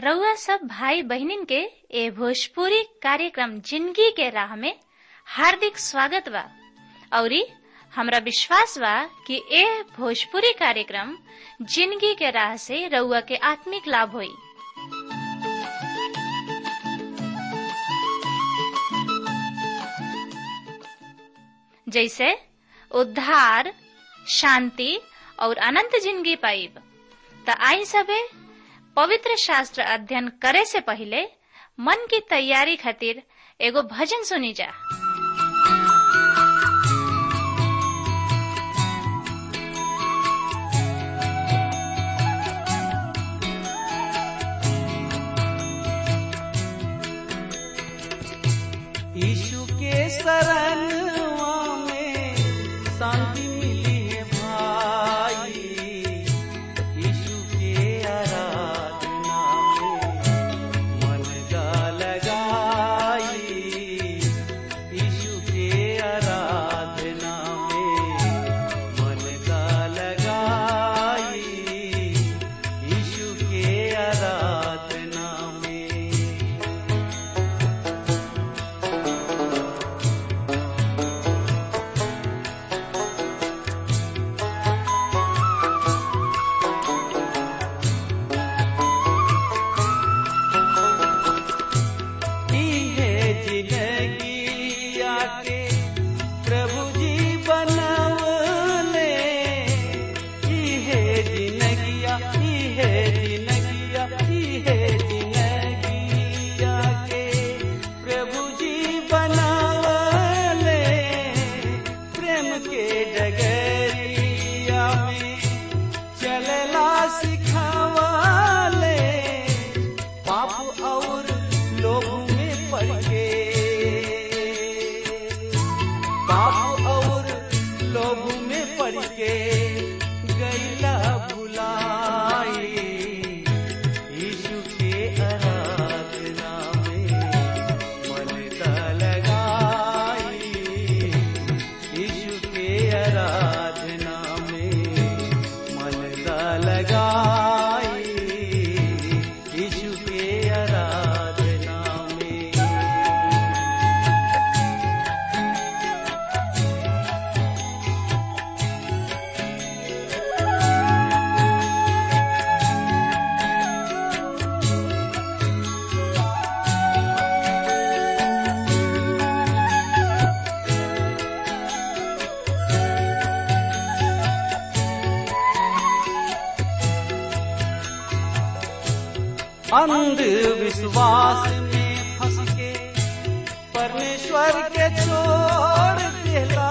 रउआ सब भाई बहिनीन के ए भोजपुरी कार्यक्रम जिंदगी के राह में हार्दिक स्वागत बा औरी हमरा विश्वास बा कि ए भोजपुरी कार्यक्रम जिंदगी के राह से रउआ के आत्मिक लाभ होई जैसे उद्धार शांति और अनंत जिंदगी पाइब त आई सबे पवित्र शास्त्र अध्ययन करे से पहले मन की तैयारी खातिर एगो भजन सुनी जा यीशु के शरणवा में शांति मिली है भाई यीशु के आराधना में मन का लगाई यीशु के आराधना में मन का लगाई यीशु के आराधना में है जिंदगी आके प्रभु जी बनवले ई है जिंदगिया ई है जिंदगिया ई है जिंदगी आके प्रभु जी बनवले प्रेम के डगरिया में चलला सिखावले पाप और लोभ में पड़ के पाप और लोभ में पड़ के गैला भुलाई यीशु के आराधना में मन का लगाई यीशु के आराधना में मन का लगाई यीशु के आराधना में अंधविश्वास में फंस के परमेश्वर के छोड़ देला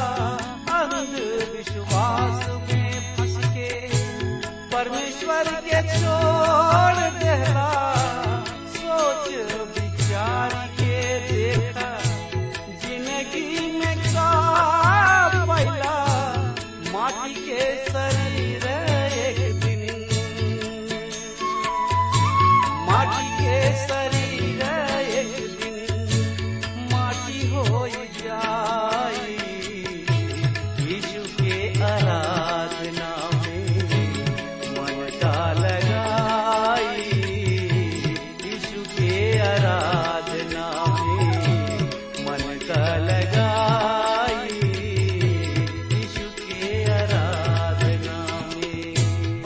अंधविश्वास में फंस के परमेश्वर के छोड़ देला सोच विचार के देखा जिंदगी में का पैला माटी के शरीर एक दिन माटी के शरीर एक दिन माटी हो जाई यीशु के आराधना में मन का लगाई यीशु के आराधना में मन का लगाई यीशु के आराधना में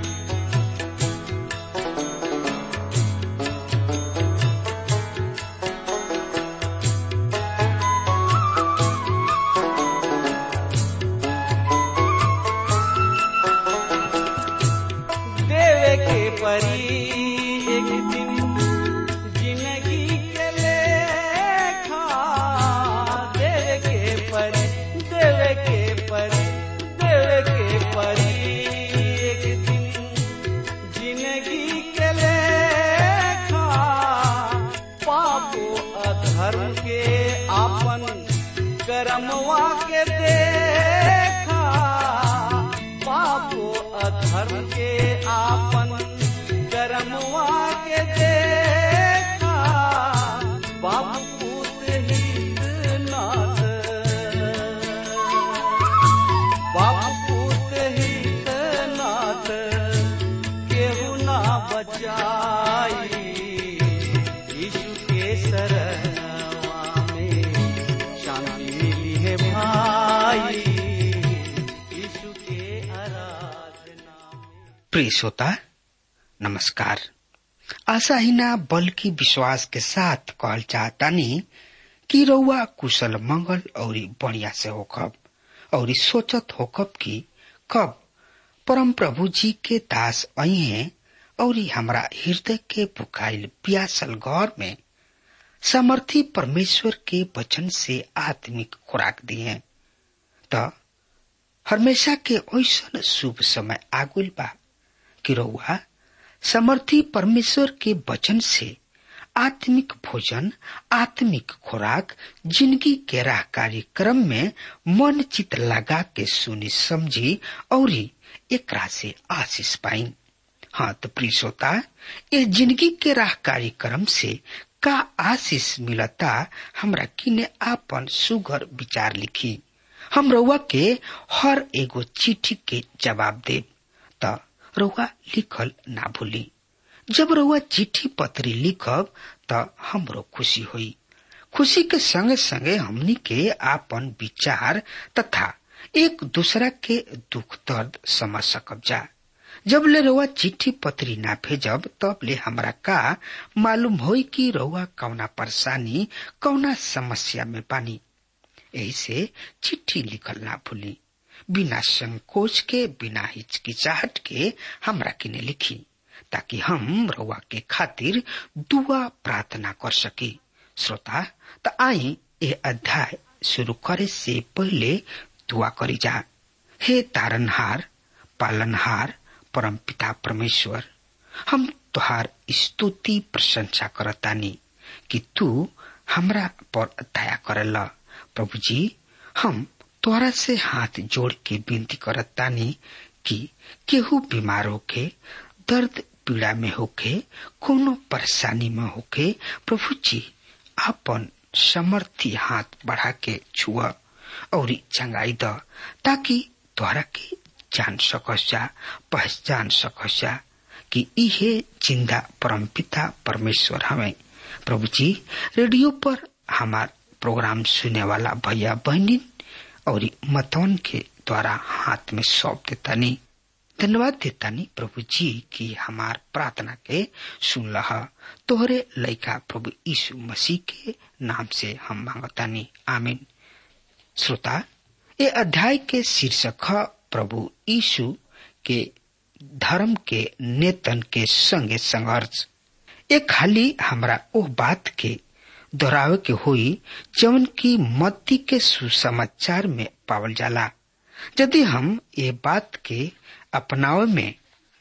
देवे के परी एक दिन जिंदगी के लेखा देवे के परी देवे के परी देवे के परी एक दिन जिंदगी के लेखा पापो अधर्म के आपन कर्मवा के देखा पापो अधर्म के आपन कर्मवा के देखा बाबू पूत हित नाथ बाबू पूत हित नाथ केहू ना बचाई शरणवा में शांति मिली है भाई यीशु के आराधना में प्रिय श्रोता नमस्कार आशा ही ना बल्कि विश्वास के साथ कहल चाहतानी कि रउआ कुशल मंगल और बढ़िया से होखब और सोचत होखब कि कब परम प्रभु जी के दास आई हैं और हमरा हृदय के बुकाइल प्यासल घर में समर्थी परमेश्वर के वचन से आत्मिक खुराक दिए त हमेशा के ऐसा शुभ समय आगुल बा कि रउआ समर्थी परमेश्वर के वचन से आत्मिक भोजन आत्मिक खुराक जिंदगी के राह कार्यक्रम में मन चित लगा के सुनी समझी और एकरा से आशीष पाई हाँ तो प्रिय श्रोता ये जिंदगी के राह कार्यक्रम से का आशीष मिलता हमरा किने आपन सुगर विचार लिखी हम रउआ के हर एगो चिट्ठी के जवाब देब त रउआ लिखल ना भूली जब रउआ चिट्ठी पत्री लिखब त हमरो खुशी होई खुशी के संगे संगे हमनी के आपन विचार तथा एक दूसरा के दुख दर्द समझ सकब जा जब ले रउआ चिट्ठी पत्री ना भेजब तब ले हमरा का मालूम होई कि रउआ कौना परेशानी कौना समस्या में पानी यही से चिट्ठी लिखल ना भूली बिना संकोच के बिना हिचकिचाहट के हमरा किने लिखी ताकि हम रउआ के खातिर दुआ प्रार्थना कर सकी श्रोता त आई ये अध्याय शुरू करे से पहले दुआ करी जा हे तारनहार पालनहार परम पिता परमेश्वर हम तुहार स्तुति प्रशंसा करतानी कि तू हमरा पर दया करला प्रभु जी हम तोरा से हाथ जोड़ के विनती करतानी कि केहू बीमार होके दर्द पीड़ा में होके कोनो परेशानी में होके प्रभु जी अपन समर्थी हाथ बढ़ा के छुआ और चंगाई द ताकि तोहरा के जान सकस जा पहचान सकस जा कि इहे जिंदा परम पिता परमेश्वर हमें प्रभु जी रेडियो पर हमार प्रोग्राम सुने वाला भैया बहनी और मतौन के द्वारा हाथ में सौंप देतानी धन्यवाद देतानी प्रभु जी की हमार प्रार्थना के सुन लहा तोहरे लइका प्रभु यीशु मसीह के नाम से हम मांगतानी आमीन श्रोता ये अध्याय के शीर्षक है प्रभु यीशु के धर्म के नेतन के संगे संघर्ष ये खाली हमरा ओ बात के दोहरावे के हुई जवन की मत्ती के सुसमाचार में पावल जाला यदि हम ये बात के अपनावे में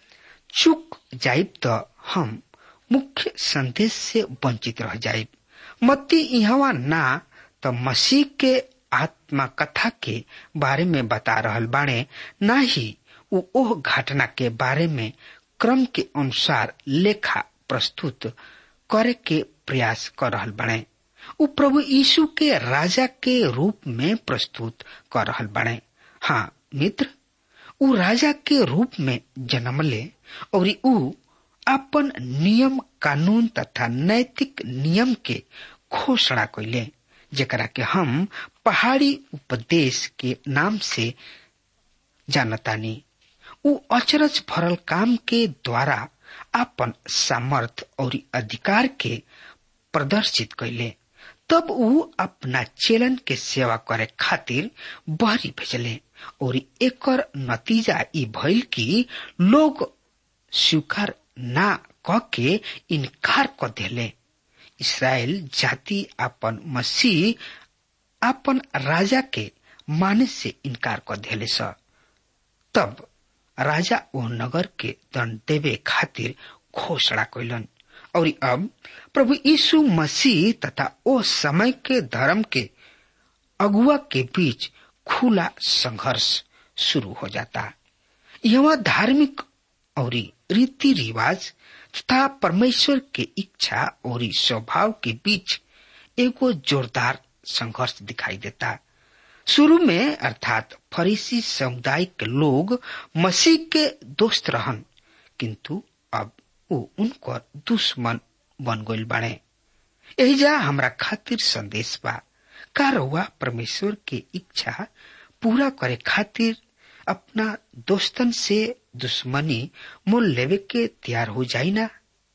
चूक जाइब तो हम मुख्य संदेश से वंचित रह जाइब मत्ती यहाँ ना तो मसीह के आत्मा कथा के बारे में बता रहल बाणे न ही उ ओह घटना के बारे में क्रम के अनुसार लेखा प्रस्तुत करे के प्रयास कर रहल बने उ प्रभु यीशु के राजा के रूप में प्रस्तुत कर रहल बने हाँ मित्र उ राजा के रूप में जन्म ले और उ अपन नियम कानून तथा नैतिक नियम के घोषणा कैले जेकरा के हम पहाड़ी उपदेश के नाम से जानतानी उ अचरज भरल काम के द्वारा अपन सामर्थ और अधिकार के प्रदर्शित कैले तब उ अपना चेलन के सेवा करे खातिर बहरी भेजले और एकर नतीजा ई भइल कि लोग स्वीकार ना क के इनकार क देले इसराइल जाति अपन मसीह अपन राजा के माने से इनकार कर देले स तब राजा ओ नगर के दंड देवे खातिर घोषणा कैलन और अब प्रभु यीशु मसीह तथा ओ समय के धर्म के अगुआ के बीच खुला संघर्ष शुरू हो जाता यह धार्मिक और रीति रिवाज तथा परमेश्वर के इच्छा और स्वभाव के बीच एगो जोरदार संघर्ष दिखाई देता शुरू में अर्थात फरीसी समुदाय के लोग मसीह के दोस्त रहन किंतु अब वो उनकर दुश्मन बन गईल बाड़े एहिजा हमरा खातिर संदेश बा का रउआ परमेश्वर के इच्छा पूरा करे खातिर अपना दोस्तन से दुश्मनी मोल लेवे के तैयार हो जाई ना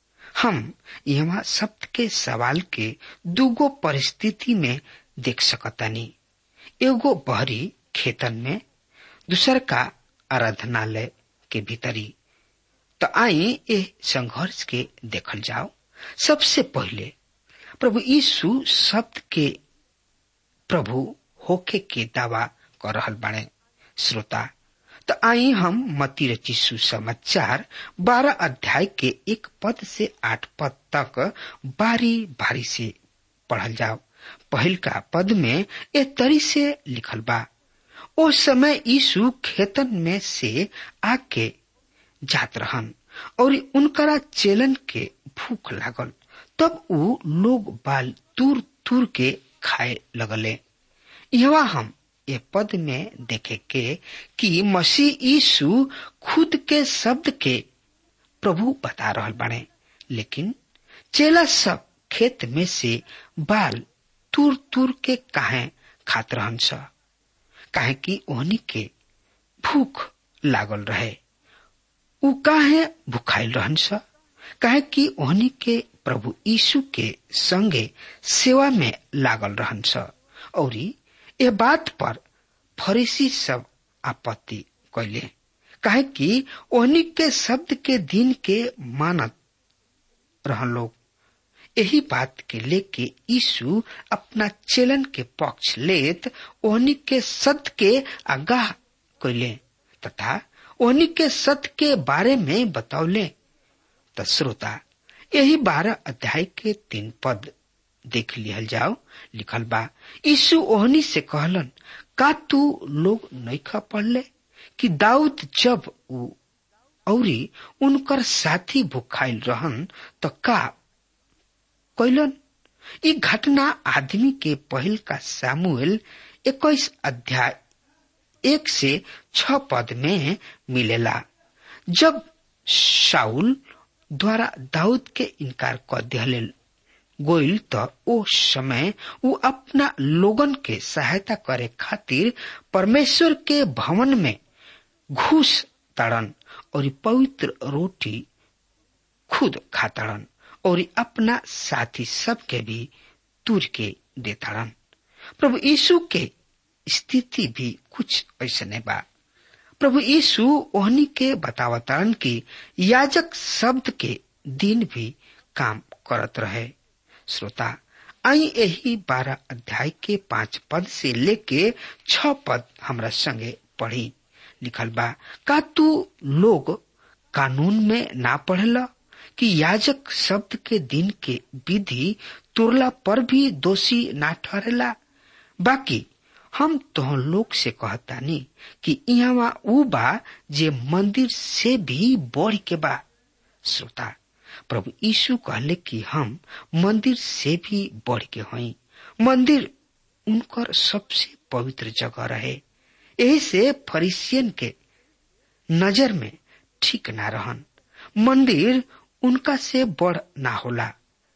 हम यहाँ शब्द के सवाल के दूगो परिस्थिति में देख सकतानी एगो बहरी खेतन में दूसर का आराधनालय के भीतरी तो आई ए संघर्ष के देखल जाओ सबसे पहले प्रभु यीशु शब्द के प्रभु होके के दावा कर रहल बाड़े श्रोता तो आई हम मती रची सुसमाचार बारह अध्याय के एक पद से आठ पद तक बारी बारी से पढ़ल जाओ पहल का पद में ए तरी से लिखल बा ओ समय यीशु खेतन में से आके जात रहन और उनकरा चेलन के भूख लागल तब ऊ लोग बाल दूर दूर के खाए लगले यहाँ हम ये पद में देखे के कि मसीह यीशु खुद के शब्द के प्रभु बता रहल बने लेकिन चेला सब खेत में से बाल तुर तुर के काहे खात रहन स काहे कि ओहनी के भूख लागल रहे उ काहे भूखाइल रहन स काहे कि ओहनी के प्रभु यीशु के संगे सेवा में लागल रहन स औरी ए बात पर फरीसी सब आपत्ति कैले काहे कि ओहनी के शब्द के दिन के मानत रहन लोग यही बात के लेके यीशु अपना चेलन के पक्ष लेत ओहनी के सत्य के आगाह कैले तथा ओहनी के सत्य के बारे में बतौले त श्रोता यही बारह अध्याय के तीन पद देख लिहल जाओ लिखल बा यीशु ओहनी से कहलन का तू लोग नैखा पढ़ले कि दाऊद जब उ औरी उनकर साथी भुखाइल रहन त का कैलन ई घटना आदमी के पहल का सामुएल इक्कीस अध्याय एक से छ पद में मिलेला जब शाउल द्वारा दाऊद के इनकार कर दिहले गोइल त ओ समय उ अपना लोगन के सहायता करे खातिर परमेश्वर के भवन में घुस ताड़न और पवित्र रोटी खुद खाताड़न और अपना साथी सब के भी तुर के देताड़न प्रभु यीशु के स्थिति भी कुछ ऐसने बा प्रभु यीशु ओहनी के बतावतारन की याजक शब्द के दिन भी काम करत रहे श्रोता आई यही बारह अध्याय के पांच पद से लेके छ पद हमरा संगे पढ़ी लिखल बा का तू लोग कानून में ना पढ़ला कि याजक शब्द के दिन के विधि तुरला पर भी दोषी ना ठहरेला बाकी हम तो लोग से कहतानी कि यहाँ ऊ बा जे मंदिर से भी बढ़ के बा श्रोता प्रभु यीशु कहले कि हम मंदिर से भी बढ़ के हई मंदिर उनकर सबसे पवित्र जगह रहे यही से फरीसियन के नजर में ठीक ना रहन मंदिर उनका से बढ़ ना होला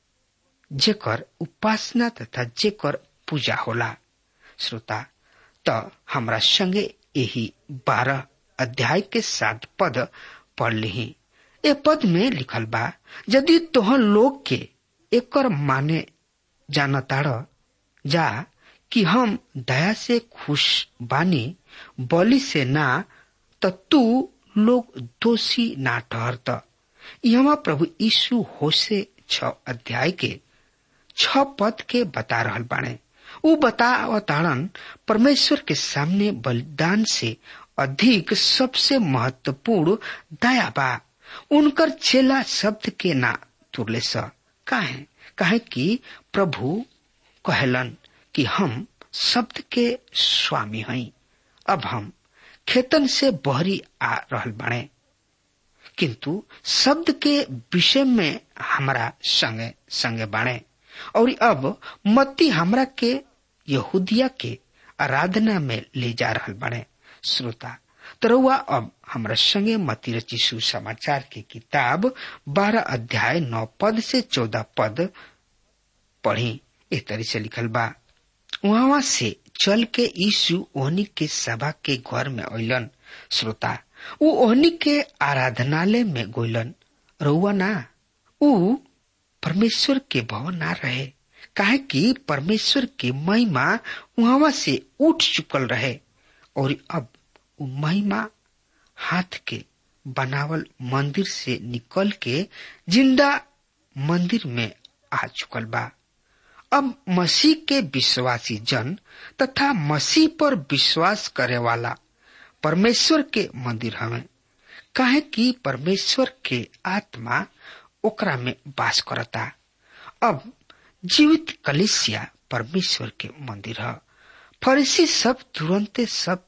जेकर उपासना तथा जेकर पूजा होला श्रोता त हमरा संगे यही बारह अध्याय के सात पद पढ़ ली ए पद में लिखल बा यदि तोहर लोग के एकर माने जानताड़ जा कि हम दया से खुश बानी बलि से ना त तू लोग दोषी ना ठहरत यहाँ प्रभु यीशु होसे छ अध्याय के छ पद के बता रहल बाणे उ बतावताड़न परमेश्वर के सामने बलिदान से अधिक सबसे महत्वपूर्ण दया बा उनकर चेला शब्द के ना तुरले स काहे काहे कि प्रभु कहलन कि हम शब्द के स्वामी हई अब हम खेतन से बहरी आ रहल बाणे किंतु शब्द के विषय में हमारा संगे संगे बाणे और अब मत्ती हमरा के यहूदिया के आराधना में ले जा रहल बाणे श्रोता तरौआ अब हमरा संगे मती रची सुसमाचार की किताब बारह अध्याय नौ पद से चौदह पद पढ़ी ए तरी से लिखल बा वहां से चल के यीशु ओहनी के सभा के घर में अलन श्रोता उ ओहनी के आराधनालय में गोलन रउआ ना उ परमेश्वर के भवन ना रहे काहे कि परमेश्वर की महिमा वहां से उठ चुकल रहे और अब उ महिमा हाथ के बनावल मंदिर से निकल के जिंदा मंदिर में आ चुकल बा अब मसीह के विश्वासी जन तथा मसीह पर विश्वास करे वाला परमेश्वर के मंदिर हमें काहे कि परमेश्वर के आत्मा ओकरा में वास करता अब जीवित कलिसिया परमेश्वर के मंदिर है फरीसी सब तुरंते सब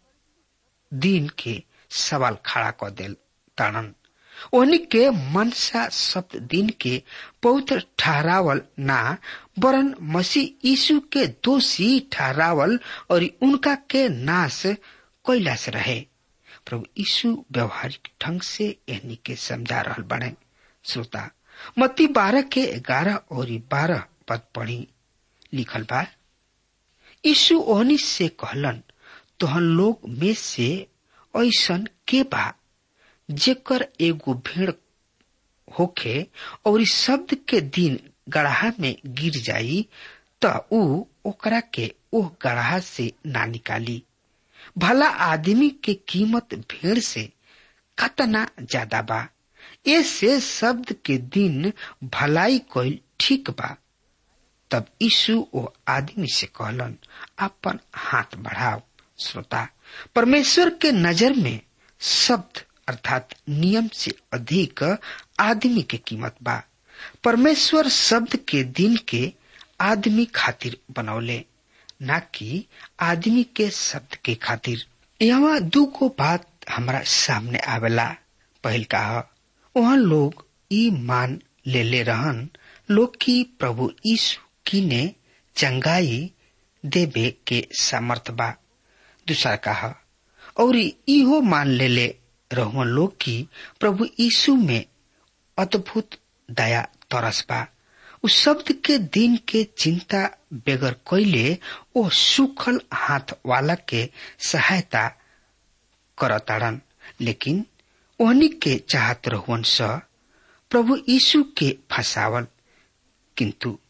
दिन के सवाल खड़ा कर दिल ताड़न ओहनी के मनसा शब्द दिन के पवित्र ठहरावल ना वरन मसीह यीशु के दोषी ठहरावल और उनका के नाश कैला से रहे प्रभु यीशु व्यवहारिक ढंग से एहनी के समझा रहल बने श्रोता मत्ती बारह के ग्यारह और बारह पद पढ़ी लिखल बा यीशु ओहनी से कहलन तोहन लोग में से ऐसन के बा जेकर एगो भेड़ होखे और इस शब्द के दिन गढ़ा में गिर जाई त ऊ ओकरा के ओह गढ़ा से ना निकाली भला आदमी के कीमत भेड़ से कतना ज्यादा बा ऐसे शब्द के दिन भलाई कोई ठीक बा तब यीशु ओ आदमी से कहलन अपन हाथ बढ़ाओ श्रोता परमेश्वर के नजर में शब्द अर्थात नियम से अधिक आदमी के कीमत बा परमेश्वर शब्द के दिन के आदमी खातिर बनौले न कि आदमी के शब्द के खातिर यहाँ दू को बात हमारा सामने आवेला पहल कहा वहाँ लोग ई मान ले ले रहन लोग की प्रभु यीशु की ने चंगाई देवे के सामर्थ बा दूसरा कहा और इहो मान ले ले रहुआ लोग की प्रभु यीशु में अद्भुत दया तरस बा उस शब्द के दिन के चिंता बेगर कैले ओ सुखल हाथ वाला के सहायता करताड़न लेकिन ओहनी के चाहत रहुअन स प्रभु यीशु के फंसावल किंतु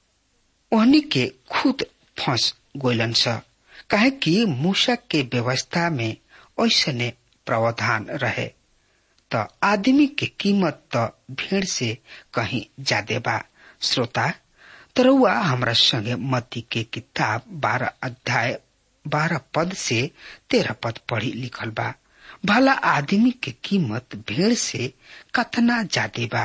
ओहनी के खुद फंस गोलन स काहे कि मूसा के व्यवस्था में ऐसने प्रावधान रहे त आदमी के कीमत त भीड़ से कहीं ज्यादा बा श्रोता तरुआ हमरा संगे मती के किताब बारह अध्याय बारह पद से तेरह पद पढ़ी लिखल बा भला आदमी के कीमत भीड़ से कतना ज्यादा बा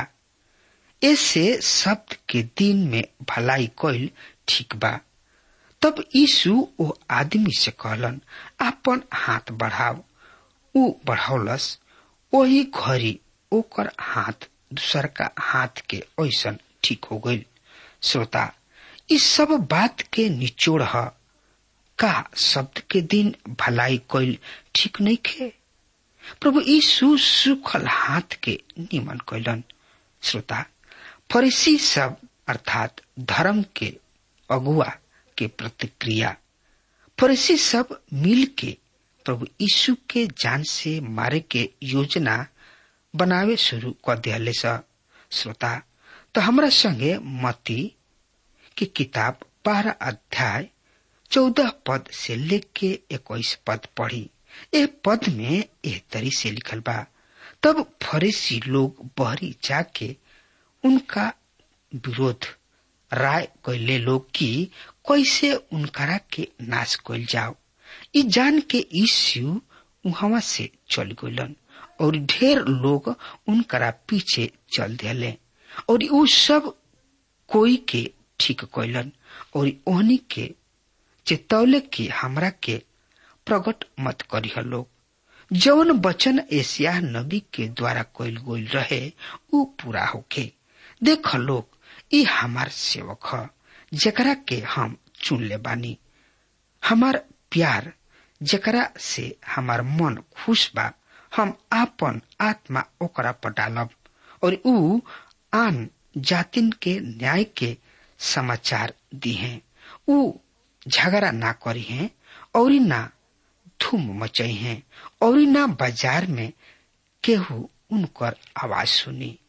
ऐसे शब्द के दिन में भलाई कोइल ठीक बा तब यीशु ओ आदमी से कहलन अपन हाथ बढ़ाओ ऊ बढ़ौलस वही घड़ी ओकर हाथ दूसर का हाथ के ऐसन ठीक हो गई श्रोता इस सब बात के निचोड़ है का शब्द के दिन भलाई कोई ठीक नहीं खे प्रभु यीशु सुखल हाथ के निमन कैलन श्रोता फरीसी सब अर्थात धर्म के अगुआ के प्रतिक्रिया फरीसी सब मिल के प्रभु यीशु के जान से मारे के योजना बनावे शुरू कर दिले श्रोता तो हमरा संगे मती की किताब बारह अध्याय चौदह पद से लेके इक्कीस पद पढ़ी ए पद में एह तरी से लिखल बा तब फरीसी लोग बहरी जाके उनका विरोध राय कैले लोग की कैसे उनकरा के नाश कैल जाओ ई जान के यीशु वहां से चल गलन और ढेर लोग उनकरा पीछे चल दिले और उ सब कोई के ठीक कैलन और ओहनी के चेतौले की हमरा के प्रकट मत करी लोग जौन वचन एशिया नबी के द्वारा कैल गोल रहे उ पूरा होके देख लोग ई हमार सेवक ह जकरा के हम चुन ले बानी हमार प्यार जकरा से हमार मन खुश बा हम आपन आत्मा ओकरा पर डालब और ऊ आन जातिन के न्याय के समाचार दी हैं ऊ झगड़ा ना करी हैं और ना धूम मचई हैं और ना बाजार में केहू उनकर आवाज सुनी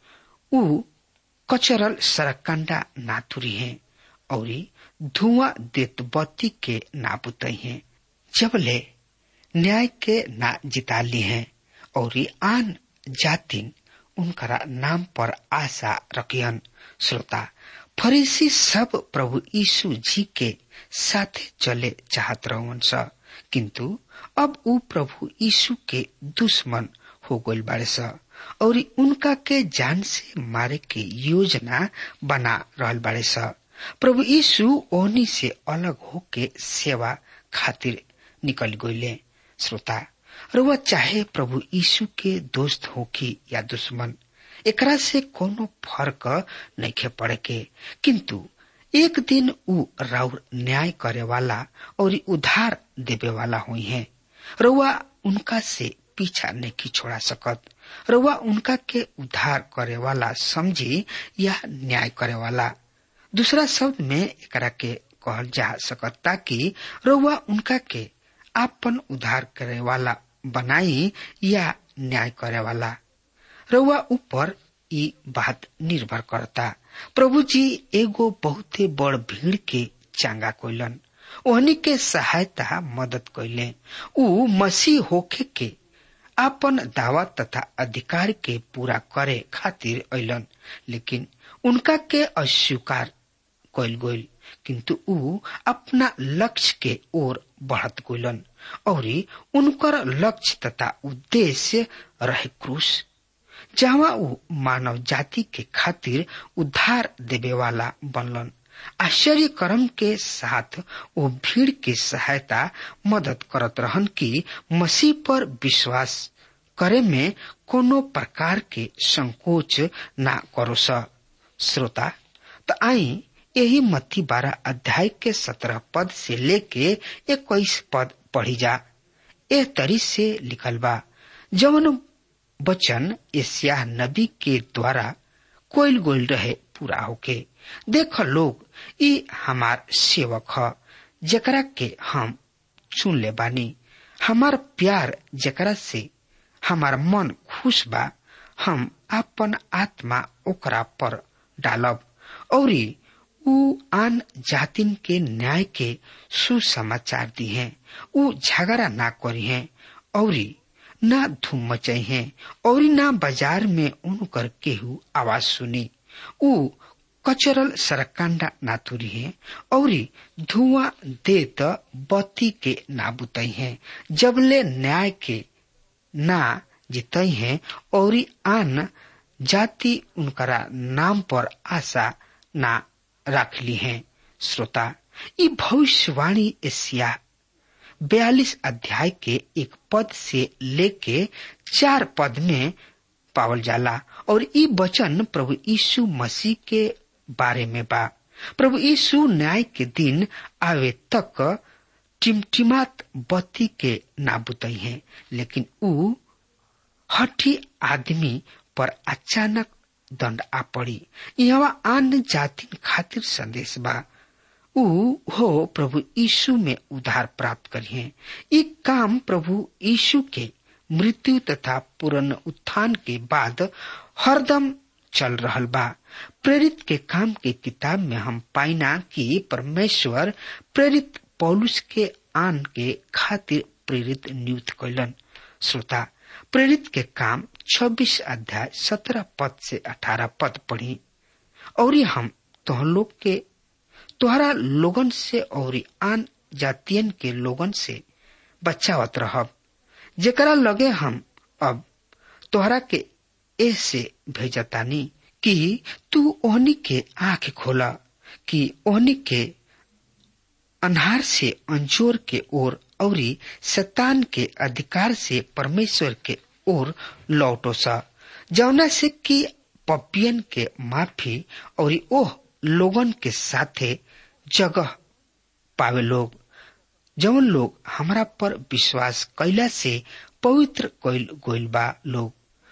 ऊ कचरल सरकंडा ना तुरी हैं और धुआं देत बत्ती के ना बुतई हैं जबले न्याय के ना जिता ली हैं और आन जातिन उनकरा नाम पर आशा रखियन श्रोता फरीसी सब प्रभु यीशु जी के साथ चले चाहत रहन स किंतु अब ऊ प्रभु यीशु के दुश्मन हो गइल बाड़े स और उनका के जान से मारे के योजना बना रहल बाड़े स प्रभु यीशु ओहनी से अलग होके सेवा खातिर निकल गइले श्रोता र वह चाहे प्रभु यीशु के दोस्त होकी या दुश्मन एकरा से कोनो फर्क नइखे पड़े के किंतु एक दिन ऊ राउर न्याय करे वाला और उधार देवे वाला हुई है रउआ उनका से पीछा नहीं छोड़ा सकत रउआ उनका के उद्धार करे वाला समझी या न्याय करे वाला दूसरा शब्द में एकरा के कहल जा सकत ताकि रउआ उनका के आपन उद्धार करे वाला बनाई या न्याय करे वाला रउआ ऊपर ई बात निर्भर करता प्रभु जी एगो बहुते बड़ भीड़ के चांगा कोइलन ओहनी के सहायता मदद कैले ऊ मसीह होखे के आपन दावा तथा अधिकार के पूरा करे खातिर अलन लेकिन उनका के अस्वीकार कैल गइल किंतु ऊ अपना लक्ष्य के ओर बढ़त गइलन और उनकर लक्ष्य तथा उद्देश्य रहे क्रूस जहाँ ऊ मानव जाति के खातिर उद्धार देवे वाला बनलन आश्चर्य कर्म के साथ वो भीड़ की सहायता मदद करत रहन कि मसीह पर विश्वास करे में कोनो प्रकार के संकोच ना करो स श्रोता तो आई यही मत्ती बारह अध्याय के सत्रह पद से लेके इक्कीस पद पढ़ी जा ए तरी से लिखल बा जवन वचन एशिया नबी के द्वारा कोयल गोल रहे पूरा होके देख लोग ई हमार सेवक ह जकरा के हम चुन ले बानी हमार प्यार जकरा से हमार मन खुश बा हम अपन आत्मा ओकरा पर डालब और ऊ आन जातिन के न्याय के सुसमाचार दी हैं ऊ झगड़ा ना करी हैं और ना धूम मचाई हैं और ना बाजार में उनकर केहू आवाज सुनी ऊ कचरल सरकांडा ना तुरी है और धुआं देत बत्ती के ना बुतई है जबले न्याय के ना जितई है और आन जाति उनकरा नाम पर आशा ना रख ली है श्रोता ये भविष्यवाणी एशिया बयालीस अध्याय के एक पद से लेके चार पद में पावल जाला और ई वचन प्रभु यीशु मसीह के बारे में बा प्रभु यीशु न्याय के दिन आवे तक टिमटिमात बत्ती के ना बुतई है लेकिन ऊ हठी आदमी पर अचानक दंड आ पड़ी यहाँ आन जाति खातिर संदेश बा ऊ हो प्रभु यीशु में उधार प्राप्त करिए ये काम प्रभु यीशु के मृत्यु तथा पूर्ण उत्थान के बाद हरदम चल रहल बा प्रेरित के काम के किताब में हम पाइना कि परमेश्वर प्रेरित पौलुस के आन के खातिर प्रेरित नियुक्त कैलन श्रोता प्रेरित के काम 26 अध्याय 17 पद से 18 पद पढ़ी और हम तुह लोग के तोहरा लोगन से और आन जातियन के लोगन से बचावत रहब जेकरा लगे हम अब तोहरा के ऐसे भेजतानी कि तू ओहनी के आंख खोला कि ओहनी के अनहार से अंजोर के ओर और शतान के अधिकार से परमेश्वर के ओर लौटो सा जौना से कि पपियन के माफी और ओह लोगन के साथे जगह पावे लोग जौन लोग हमरा पर विश्वास कैला से पवित्र कैल गोइल बा लोग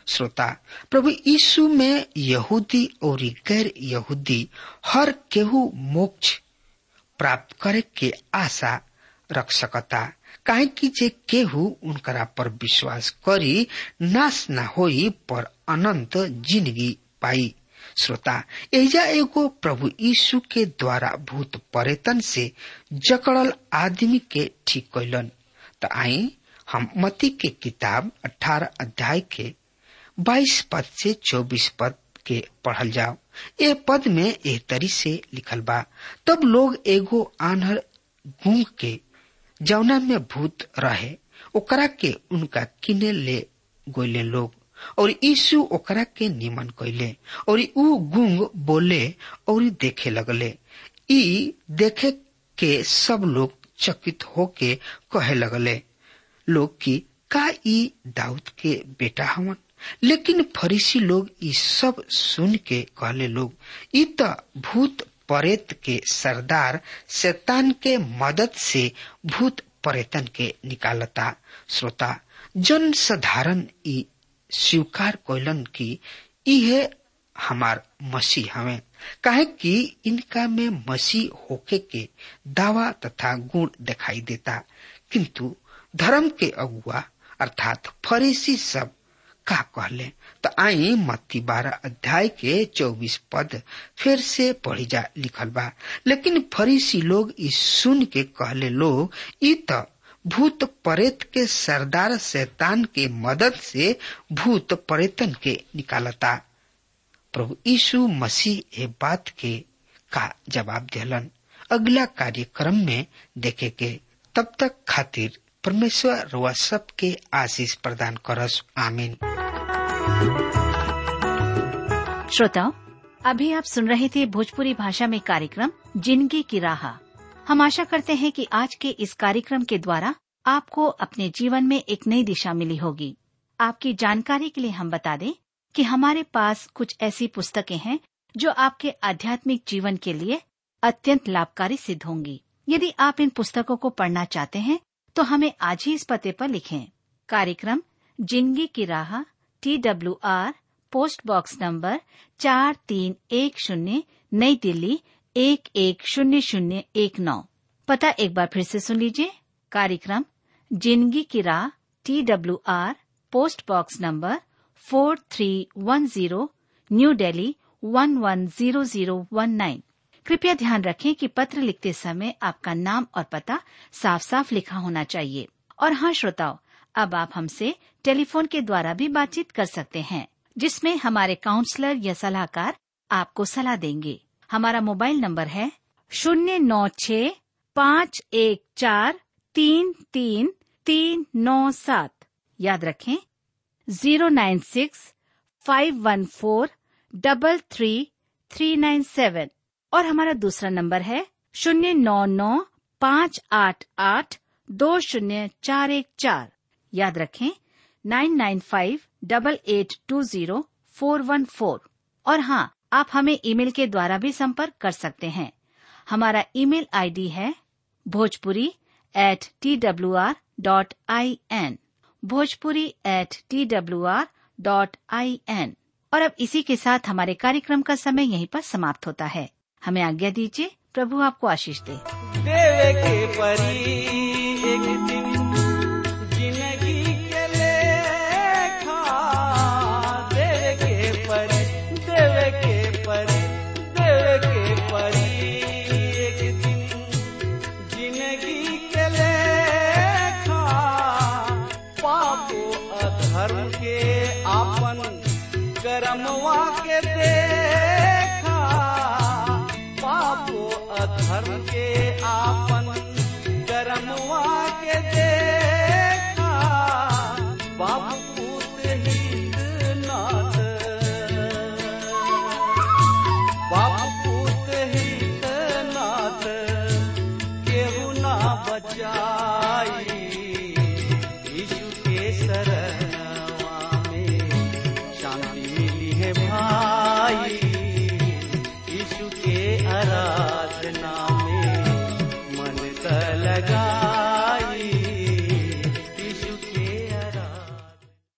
श्रोता प्रभु यीशु में यहूदी और गैर यहूदी हर केहू मोक्ष प्राप्त करे के आशा रख सकता काहे कि जे केहू उनकरा पर विश्वास करी नाश न होई पर अनंत जिंदगी पाई श्रोता एजा एगो प्रभु यीशु के द्वारा भूत परेतन से जकड़ल आदमी के ठीक कैलन त आई हम मती के किताब 18 अध्याय के 22 पद से 24 पद के पढ़ल जाओ ए पद में ए तरी से लिखल बा तब लोग एगो आन्हर गूंग के जौना में भूत रहे ओकरा के उनका किने ले गोले लोग और यीशु ओकरा के निमन कैले और ऊ गुंग बोले और देखे लगले ई देखे के सब लोग चकित होके कहे लगले लोग की का ई दाऊद के बेटा हवन लेकिन फरीसी लोग ई सब सुन के कहले लोग ई त भूत परेत के सरदार शैतान के मदद से भूत परेतन के निकालता श्रोता जन साधारण ई स्वीकार कैलन की इहे हमार मसीह हवे काहे कि इनका में मसीह होके के दावा तथा गुण दिखाई देता किंतु धर्म के अगुआ अर्थात फरीसी सब का कहले तो आई मत्ती बारह अध्याय के चौबीस पद फिर से पढ़ी जा लिखल बा लेकिन फरीसी लोग इस सुन के कहले लोग ई त भूत परेत के सरदार शैतान के मदद से भूत परेतन के निकालता प्रभु यीशु मसीह ए बात के का जवाब दिलन अगला कार्यक्रम में देखे के तब तक खातिर परमेश्वर रुआ सबके आशीष प्रदान करस आमीन श्रोताओं अभी आप सुन रहे थे भोजपुरी भाषा में कार्यक्रम जिंदगी की राह हम आशा करते हैं कि आज के इस कार्यक्रम के द्वारा आपको अपने जीवन में एक नई दिशा मिली होगी आपकी जानकारी के लिए हम बता दें कि हमारे पास कुछ ऐसी पुस्तकें हैं जो आपके आध्यात्मिक जीवन के लिए अत्यंत लाभकारी सिद्ध होंगी यदि आप इन पुस्तकों को पढ़ना चाहते हैं तो हमें आज ही इस पते पर लिखें कार्यक्रम जिंदगी की राह T W R post box number चार तीन एक शून्य नई दिल्ली एक एक शून्य शून्य एक नौ पता एक बार फिर से सुन लीजिए कार्यक्रम जिंदगी की राह T W R post box number four three one zero new Delhi one one zero zero one nine कृपया ध्यान रखें कि पत्र लिखते समय आपका नाम और पता साफ साफ लिखा होना चाहिए और हाँ श्रोताओं अब आप हमसे टेलीफोन के द्वारा भी बातचीत कर सकते हैं जिसमें हमारे काउंसलर या सलाहकार आपको सलाह देंगे हमारा मोबाइल नंबर है शून्य नौ छ पाँच एक चार तीन तीन तीन नौ सात याद रखें zero nine six five one four double three three nine seven और हमारा दूसरा नंबर है शून्य नौ नौ पाँच आठ आठ दो शून्य चार एक चार याद रखें nine nine five double eight two zero four one four और हाँ आप हमें ईमेल के द्वारा भी संपर्क कर सकते हैं हमारा ईमेल आईडी है Bhojpuri at T W R dot I N Bhojpuri at T W R dot I N और अब इसी के साथ हमारे कार्यक्रम का समय यहीं पर समाप्त होता है हमें आज्ञा दीजिए प्रभु आपको आशीष दे देवे के परी एक दिन जिंदगी के लेखा देवे के परी देवे के परी देवे के परी एक दिन जिंदगी के लेखा पापो अधर्म के आपन करमवा के देखा पापो अधर्म के आपन करमवा के देखा बाबू हित नाथ बाबू हित नाथ केहू ना बचाई यीशु के शरणवा में शांति मिली है भाई यीशु के आराधना में मन का लगा